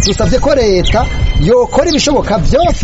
dusabye ko leta yokora ibishoboka byose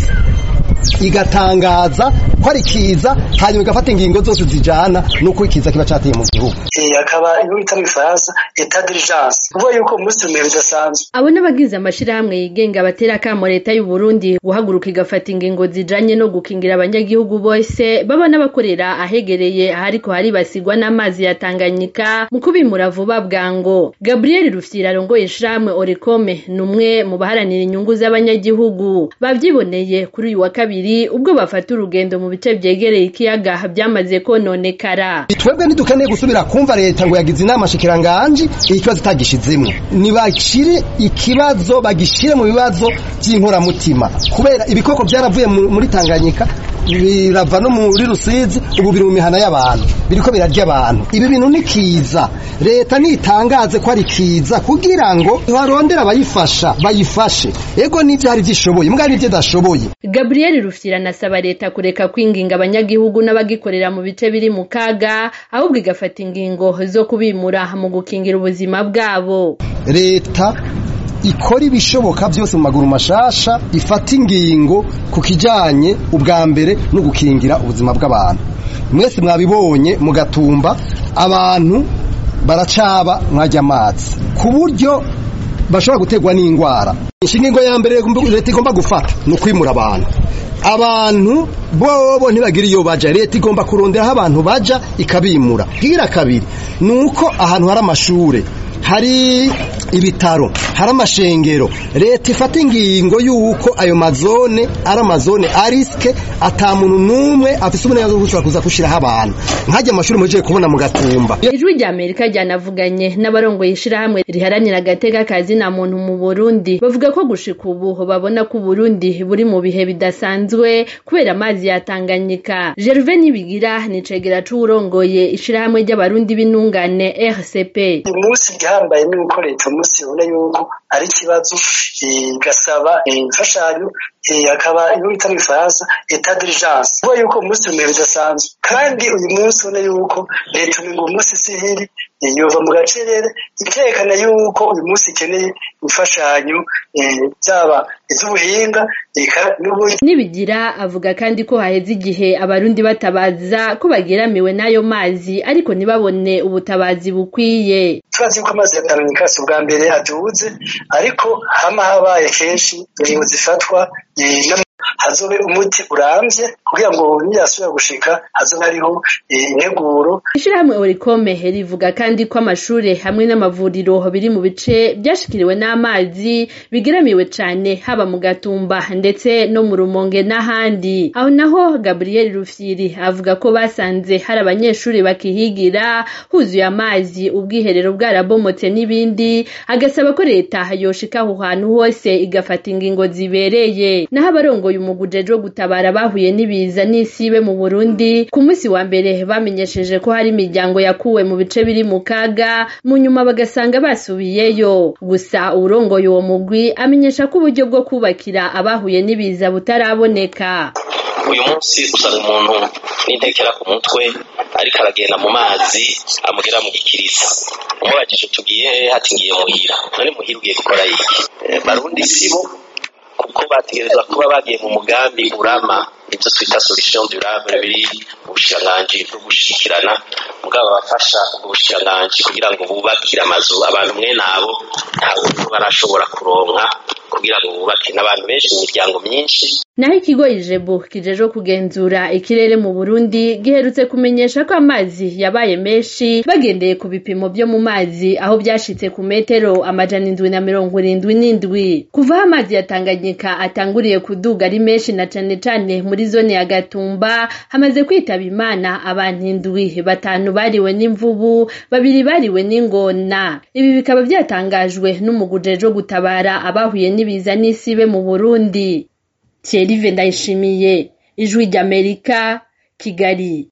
igatangaza ko ari kiza hanyuma igafata ingingo zose zijana n'uko ikiza kiba cateye mu gihugu akaba iyo bita mu ifaransa etat d'urgence kuvuga yuko umunsi umwe bidasanzwe abo n'abagize amashirahamwe yigenga batera akamo leta y'u Burundi guhaguruka igafata ingingo zijanye no gukingira abanyagihugu bose baba n'abakorera ahegereye ahariko haribasigwa n'amazi ya Tanganyika mu kubimura vuba bwango Gabriel Rufyira arongoye ishirahamwe Orecome ni umwe mu baharanira inyungu z'abanyagihugu bavyiboneye kuri uyu wa kabiri ubwo bafata urugendo mu bice vyegereye ikiyaga byamaze kononekara twebwe ntidukeneye gusubira kumva leta ngo yagize inama shikiranganji iki kibazo itagishizemwo nibashire ikibazo bagishire mu bibazo by'inkoramutima kubera ibikoko byaravuye muri Tanganyika birava no muri Rusizi ubu biri mu mihana y'abantu biriko birarya abantu ibi bintu ni kiza leta nitangaze ko ari kiza kugira ngo barondera abayifasha bayifashe ego n'ivyo hari vyishoboye mbwa n'ivyo dashoboye Gabriel Rufyira anasaba leta kureka kwinginga abanyagihugu n'abagikorera mu bice biri mu kaga ahubwo igafata ingingo zo kubimura mu gukingira ubuzima bwabo leta ikora ibishoboka byose mu maguru mashasha ifata ingingo ku kijanye ubwa mbere no gukingira ubuzima bw'abantu mwese mwabibonye mu gatumba abantu baracaba mwajya amazi ku buryo bashobora guterwa n'indwara inshinga ya mbere leta igomba gufata ni ukwimura abantu abantu bobo ntibagira iyo baja leta igomba kurondera aho abantu baja ikabimura bwira kabiri ni uko ahantu hari amashure hari ibitaro hari amashengero leta ifata ingingo y'uko ayo mazone ari amazone arisike ata muntu n'umwe afise uburenganzira bwo gushobora kuza gushiraho abantu nkajya amashuri mujeye kubona mu gatumba ijwi rya amerika ryanavuganye n'abarongoye ishirahamwe riharanira agateka kazi na muntu mu burundi bavuga ko gushika ubu babona ko uburundi buri mu bihe bidasanzwe kubera amazi yatanganyika gerve nibigira ni cegera c'uwurongoye ishirahamwe ry'abarundi b'intungane rcp umunsi igihambaye ni uko leta umunsi ibona yuko ari ikibazo igasaba imfashanyo akaba iyo bita mu ifaransa etat d'urgence kuvuga yuko umunsi umwe bidasanzwe kandi uyu munsi ubona yuko leta umenga umunsi sihiri yova mu gacerere ikerekana yuko uyu munsi ikeneye imfashanyo byaba iz'ubuhinga nibigira avuga kandi ko haheze igihe abarundi batabaza ko bageramiwe n'ayo mazi ariko ntibabone ubutabazi bukwiye turazi yuko amazi ya tanganyika si ubwa mbere aduze ariko hama habaye kenshi ingingo zifatwa hazobe umuti urambye kugira ngo niyasubira gushika hazobe hariho integuro ishirahamwe orikome rivuga kandi ko amashure hamwe n'amavuriro biri mu bice byashikiriwe n'amazi bigeramiwe cane haba mu gatumba ndetse no mu rumonge n'ahandi aho naho gabriel rufyiri avuga ko basanze hari abanyeshuri bakihigira huzuye amazi ubwiherero bwarabomotse n'ibindi agasaba ko leta yoshika aho hantu hose igafata ingingo zibereye naho abarongoye umuguje wo gutabara bahuye n'ibiza n'isibe mu Burundi ku munsi wa mbere bamenyesheje ko hari imiryango yakuwe mu bice biri mu kaga mu nyuma bagasanga basubiyeyo gusa urongoye uwo mugwi amenyesha ko uburyo bwo kubakira abahuye n'ibiza butaraboneka uyu munsi usanga umuntu n'intekera ku mutwe ariko aragenda mu mazi amugera mu gikiriza umubajije tugiye hati ngiye muhira none muhira ugiye gukora iki barundi sibo kuko bategerezwa kuba bagiye mu mugambi urama ibyo twita solution durable biri mu bushikiranganji bwo gushikirana mugabo bafasha ubwo bushikiranganji kugira ngo bubakire amazu abantu mwene abo ntabwo barashobora kuronka kugira ngo bubake n'abantu benshi mu miryango myinshi naho ikigo ijebu kijejwe kugenzura ikirere mu burundi giherutse kumenyesha ko amazi yabaye menshi bagendeye ku bipimo byo mu mazi aho byashitse ku metero amajana indwi na mirongo irindwi n'indwi kuva aho amazi ya tanganyika atanguriye kuduga ari menshi na cane cane muri zone ya gatumba hamaze kwitaba imana abantu indwi batanu bariwe n'imvubu babiri bariwe n'ingona ibi bikaba byatangajwe n'umuguje wo gutabara abahuye n'ibiza n'isibe mu burundi Thierry Ndayishimiye ijwi ry'Amerika Kigali